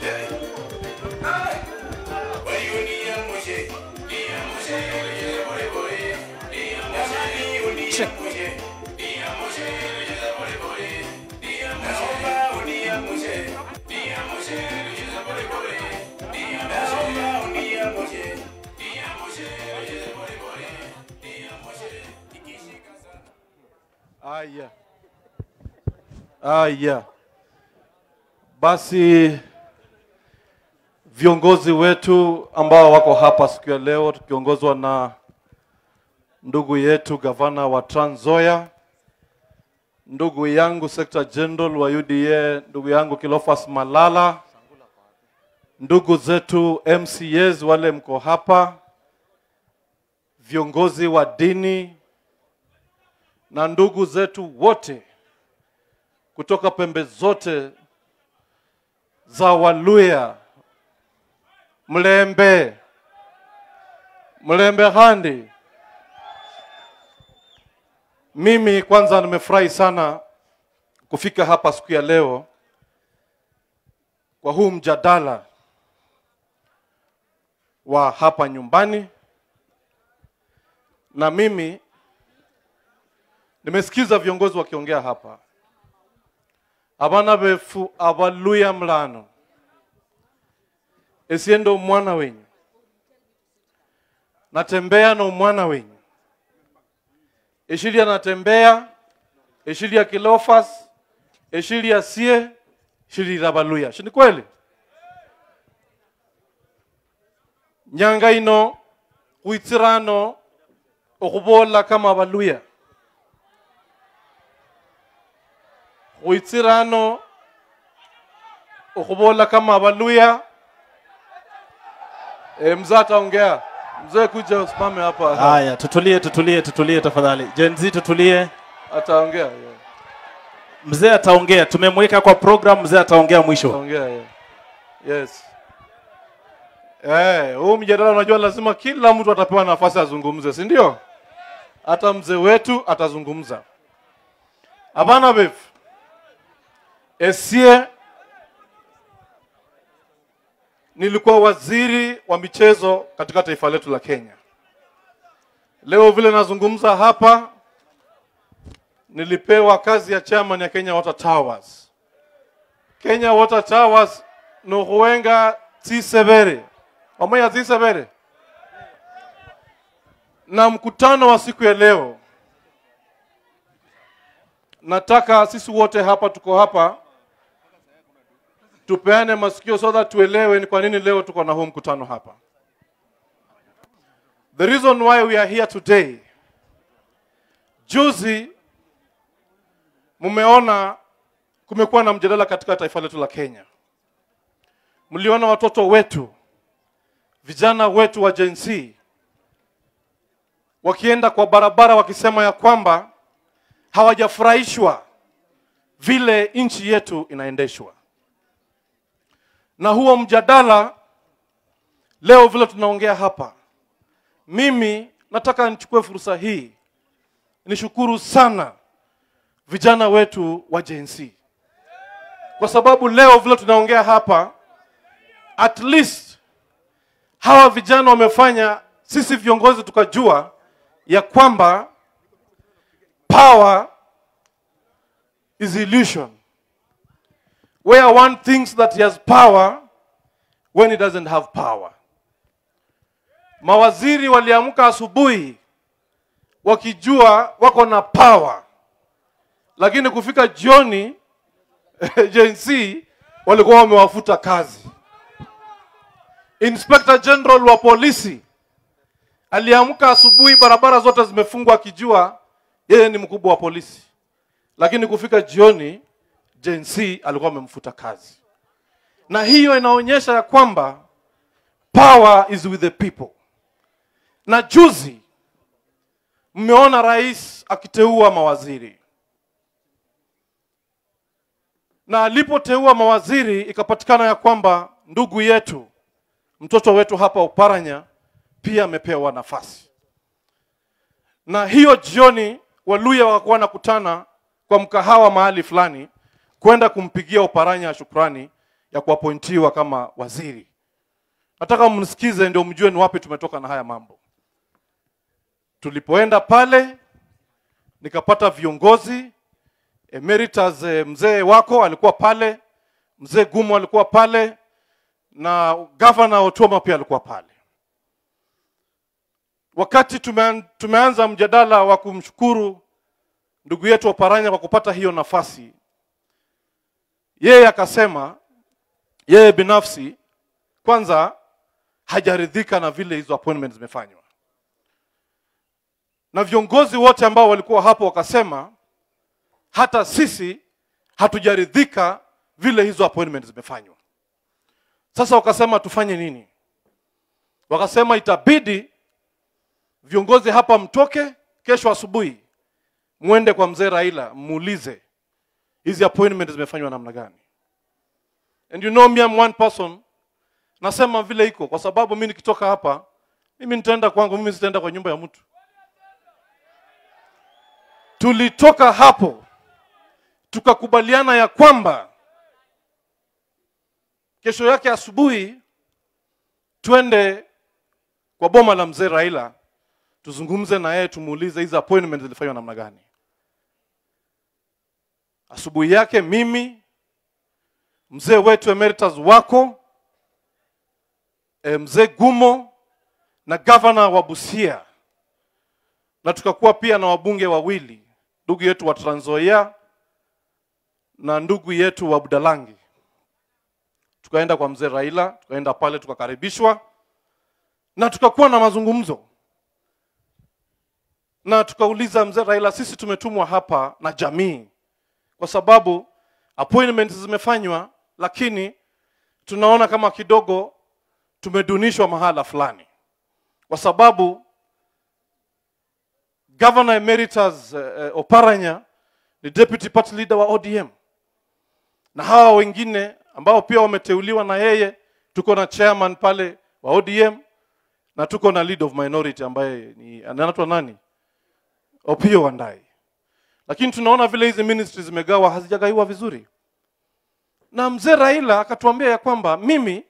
Aya, aya, basi viongozi wetu ambao wako hapa siku ya leo tukiongozwa na ndugu yetu gavana wa Trans Nzoia, ndugu yangu Secretary General wa UDA, ndugu yangu Kilofas Malala, ndugu zetu MCAs wale mko hapa, viongozi wa dini na ndugu zetu wote kutoka pembe zote za Waluya, Mlembe, Mlembe Handi. Mimi kwanza nimefurahi sana kufika hapa siku ya leo kwa huu mjadala wa hapa nyumbani, na mimi nimesikiza viongozi wakiongea hapa, abana befu abaluya mlano esiendo mwana wenyu natembea na umwana wenyu eshilia natembea eshilia kilofas eshilia sie shilira baluya shini kweli nyanga ino huitsirano okhubola kama baluya huitsirano okhubola kama baluya e, mzee ataongea mzee kuja usimame hapa Haya, tutulie, tutulie, tutulie tafadhali. Gen Z tutulie. ataongea yeah. Mzee ataongea, tumemweka kwa program, mzee ataongea mwisho. Ongea, yeah. Yes. Eh, huu mjadala unajua lazima kila mtu atapewa nafasi azungumze, si ndio? Hata mzee wetu atazungumza. Hapana beef. Esie nilikuwa waziri wa michezo katika taifa letu la Kenya. Leo vile nazungumza hapa nilipewa kazi ya chairman ya Kenya Water Towers. Kenya Water Towers nohuenga tisebere omoya tisebere na mkutano wa siku ya leo, nataka sisi wote hapa tuko hapa tupeane masikio so that tuelewe ni kwa nini leo tuko na huu mkutano hapa. The reason why we are here today, juzi mmeona kumekuwa na mjadala katika taifa letu la Kenya. Mliona watoto wetu, vijana wetu wa Gen Z wakienda kwa barabara wakisema ya kwamba hawajafurahishwa vile nchi yetu inaendeshwa. Na huo mjadala leo vile tunaongea hapa, mimi nataka nichukue fursa hii nishukuru sana vijana wetu wa Gen Z kwa sababu leo vile tunaongea hapa, at least hawa vijana wamefanya sisi viongozi tukajua ya kwamba power is illusion where one thinks that he has power when he doesn't have power. Mawaziri waliamka asubuhi wakijua wako na power, lakini kufika jioni Gen Z walikuwa wamewafuta kazi. Inspector General wa polisi aliamka asubuhi, barabara zote zimefungwa, akijua yeye ni mkubwa wa polisi, lakini kufika jioni Gen Z alikuwa amemfuta kazi, na hiyo inaonyesha ya kwamba power is with the people. Na juzi mmeona rais akiteua mawaziri na alipoteua mawaziri ikapatikana ya kwamba ndugu yetu mtoto wetu hapa Uparanya pia amepewa nafasi. Na hiyo jioni Waluya wakakuwa nakutana kwa mkahawa mahali fulani kwenda kumpigia Uparanya shukrani ya kuapointiwa kama waziri. Nataka mnisikize ndio mjue ni wapi tumetoka na haya mambo. Tulipoenda pale nikapata viongozi emeritus, eh, mzee wako alikuwa pale, mzee Gumo alikuwa pale na gavana Otuoma pia alikuwa pale. Wakati tumean, tumeanza mjadala wa kumshukuru ndugu yetu Oparanya kwa kupata hiyo nafasi, yeye akasema yeye binafsi kwanza hajaridhika na vile hizo appointments zimefanywa, na viongozi wote ambao walikuwa hapo wakasema hata sisi hatujaridhika vile hizo appointments zimefanywa. Sasa wakasema tufanye nini? Wakasema itabidi viongozi hapa mtoke kesho asubuhi, mwende kwa mzee Raila muulize hizi appointments zimefanywa namna gani. And you know me I'm one person, nasema vile iko, kwa sababu mimi nikitoka hapa, mimi nitaenda kwangu, mimi sitaenda kwa nyumba ya mtu. Tulitoka hapo tukakubaliana ya kwamba kesho yake asubuhi twende kwa boma la mzee Raila tuzungumze na yeye, tumuulize hizi appointment zilifanywa namna gani. Asubuhi yake mimi mzee wetu emeritus wako e, mzee Gumo na gavana wa Busia na tukakuwa pia na wabunge wawili, ndugu yetu wa Trans Nzoia na ndugu yetu wa Budalangi. Tukaenda kwa mzee Raila, tukaenda pale tukakaribishwa na tukakuwa na mazungumzo na tukauliza mzee Raila, sisi tumetumwa hapa na jamii kwa sababu appointments zimefanywa, lakini tunaona kama kidogo tumedunishwa mahala fulani, kwa sababu Governor Emeritus eh, Oparanya ni deputy party leader wa ODM na hawa wengine ambao pia wameteuliwa na yeye, tuko na chairman pale wa ODM na tuko na lead of minority ambaye ni anaitwa nani, Opiyo Wandayi. Lakini tunaona vile hizi ministries zimegawa hazijagaiwa vizuri, na mzee Raila akatuambia ya kwamba mimi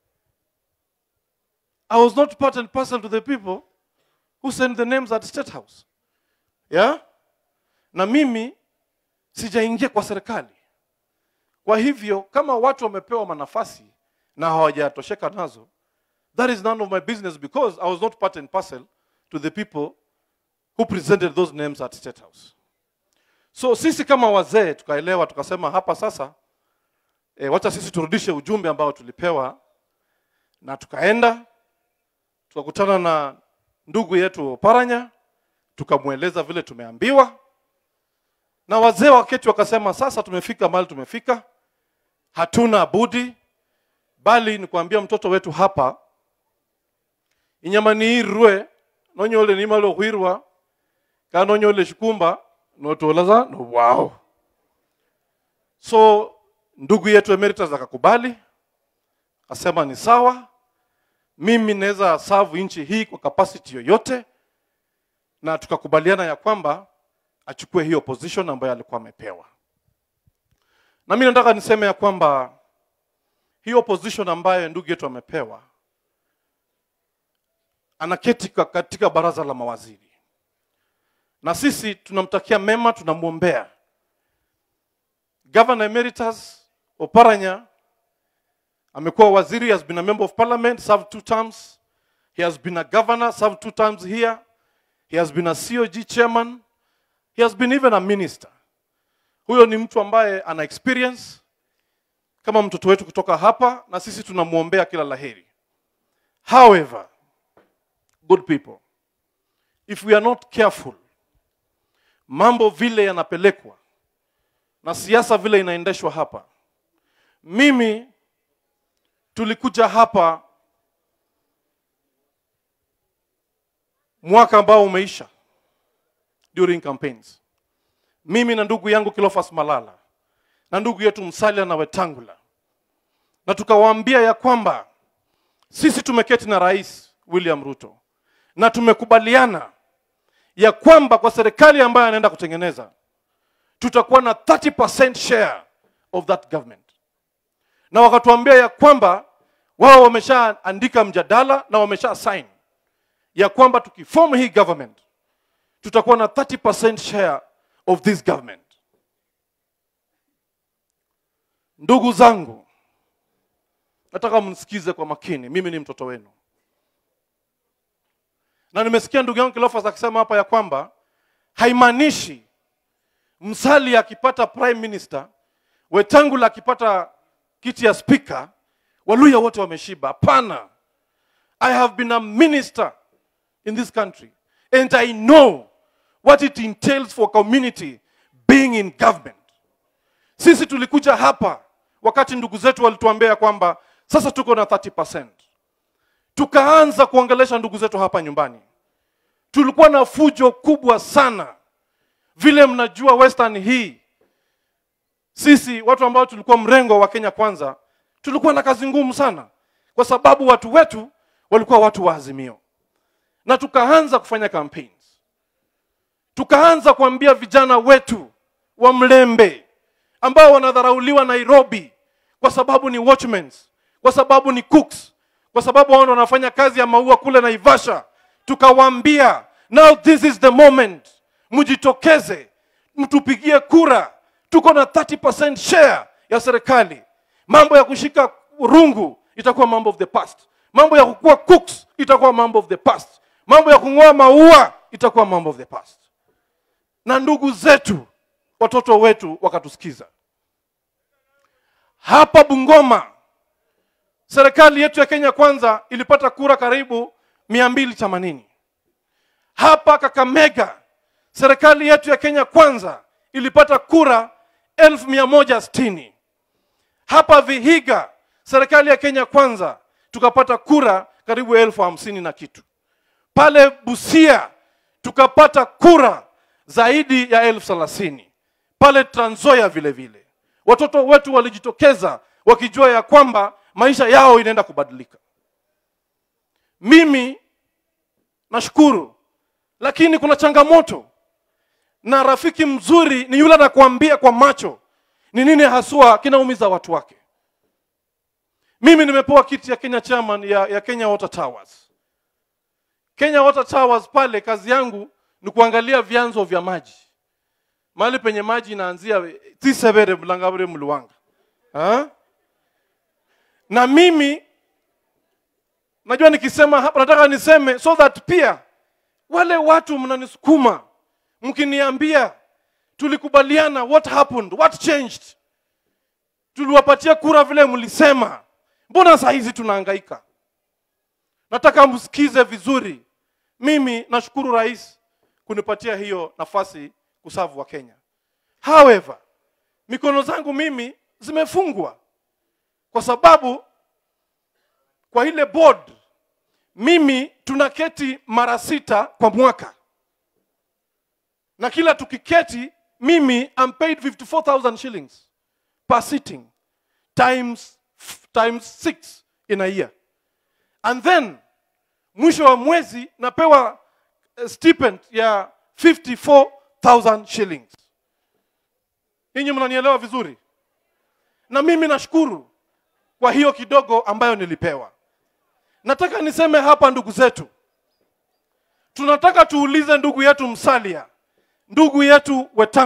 I was not part and parcel to the people who sent the names at State House. Yeah? Na mimi sijaingia kwa serikali. Kwa hivyo kama watu wamepewa manafasi na hawajatosheka nazo, that is none of my business because I was not part and parcel to the people who presented those names at State House. So sisi kama wazee tukaelewa, tukasema hapa sasa e, wacha sisi turudishe ujumbe ambao tulipewa, na tukaenda tukakutana na ndugu yetu Paranya, tukamweleza vile tumeambiwa, na wazee waketi wakasema, sasa tumefika mahali tumefika, hatuna budi bali ni kuambia mtoto wetu hapa inyama niirwe nonyole nimalo hwirwa kanonyole shikumba notolaza no wow so ndugu yetu emeritus akakubali akasema ni sawa mimi naweza serve nchi hii kwa capacity yoyote na tukakubaliana ya kwamba achukue hiyo position ambayo alikuwa amepewa na mimi nataka niseme ya kwamba hiyo position ambayo ndugu yetu amepewa anaketi ka- katika baraza la mawaziri na sisi tunamtakia mema tunamwombea governor emeritus oparanya amekuwa waziri he has been a member of parliament served two terms he has been a governor served two terms here he has been a cog chairman he has been even a minister huyo ni mtu ambaye ana experience kama mtoto wetu kutoka hapa na sisi tunamwombea kila laheri however good people if we are not careful mambo vile yanapelekwa na siasa vile inaendeshwa hapa mimi tulikuja hapa mwaka ambao umeisha during campaigns mimi na ndugu yangu Kilofas Malala na ndugu yetu Musalia na Wetangula, na tukawaambia ya kwamba sisi tumeketi na Rais William Ruto na tumekubaliana ya kwamba kwa serikali ambayo anaenda kutengeneza tutakuwa na 30% share of that government, na wakatuambia ya kwamba wao wameshaandika mjadala na wamesha sign ya kwamba tukiform hii government tutakuwa na 30% share of this government. Ndugu zangu, nataka mnisikize kwa makini, mimi ni mtoto wenu, na nimesikia ndugu yangu Kilofas akisema hapa ya kwamba haimaanishi Msali akipata prime minister, Wetangula akipata kiti ya speaker, Waluya wote wameshiba. Hapana, I have been a minister in this country and I know what it entails for community being in government. Sisi tulikuja hapa wakati ndugu zetu walituambia kwamba sasa tuko na 30%. Tukaanza kuongelesha ndugu zetu hapa nyumbani. Tulikuwa na fujo kubwa sana. Vile mnajua Western hii, sisi watu ambao tulikuwa mrengo wa Kenya Kwanza, tulikuwa na kazi ngumu sana, kwa sababu watu wetu walikuwa watu wa Azimio, na tukaanza kufanya campaigns, tukaanza kuambia vijana wetu wa Mlembe ambao wanadharauliwa Nairobi kwa sababu ni watchmen, kwa sababu ni cooks, kwa sababu wao ndio wanafanya kazi ya maua kule Naivasha. Tukawaambia, now this is the moment, mjitokeze, mtupigie kura, tuko na 30% share ya serikali. Mambo ya kushika rungu itakuwa mambo of the past, mambo ya kukuwa cooks itakuwa mambo of the past, mambo ya kung'oa maua itakuwa mambo of the past. Na ndugu zetu, watoto wetu wakatusikiza. Hapa Bungoma, serikali yetu ya Kenya Kwanza ilipata kura karibu mia mbili themanini. Hapa Kakamega, serikali yetu ya Kenya Kwanza ilipata kura elfu mia moja sitini. Hapa Vihiga, serikali ya Kenya Kwanza tukapata kura karibu elfu hamsini na kitu. Pale Busia tukapata kura zaidi ya elfu thelathini. Pale Trans Nzoia vile vile watoto wetu walijitokeza wakijua ya kwamba maisha yao inaenda kubadilika. Mimi nashukuru, lakini kuna changamoto, na rafiki mzuri ni yule anakuambia kwa macho ni nini haswa kinaumiza watu wake. Mimi nimepewa kiti ya Kenya chairman ya, ya Kenya Water Towers. Kenya Water Towers pale kazi yangu ni kuangalia vyanzo vya maji mahali penye maji inaanzia tisebere mlangabure mluwanga ha? na mimi najua nikisema hapa nataka niseme so that pia wale watu mnanisukuma mkiniambia tulikubaliana what happened what changed tuliwapatia kura vile mlisema mbona saa hizi tunahangaika nataka msikize vizuri mimi nashukuru rais kunipatia hiyo nafasi kusavu wa Kenya. However, mikono zangu mimi zimefungwa kwa sababu kwa ile board mimi tunaketi mara sita kwa mwaka, na kila tukiketi mimi I'm paid 54,000 shillings per sitting times times six in a year, and then mwisho wa mwezi napewa stipend ya 54 1000 shillings. Ninyi mnanielewa vizuri? Na mimi nashukuru kwa hiyo kidogo ambayo nilipewa. Nataka niseme hapa, ndugu zetu, tunataka tuulize ndugu yetu Msalia, ndugu yetu Wetangula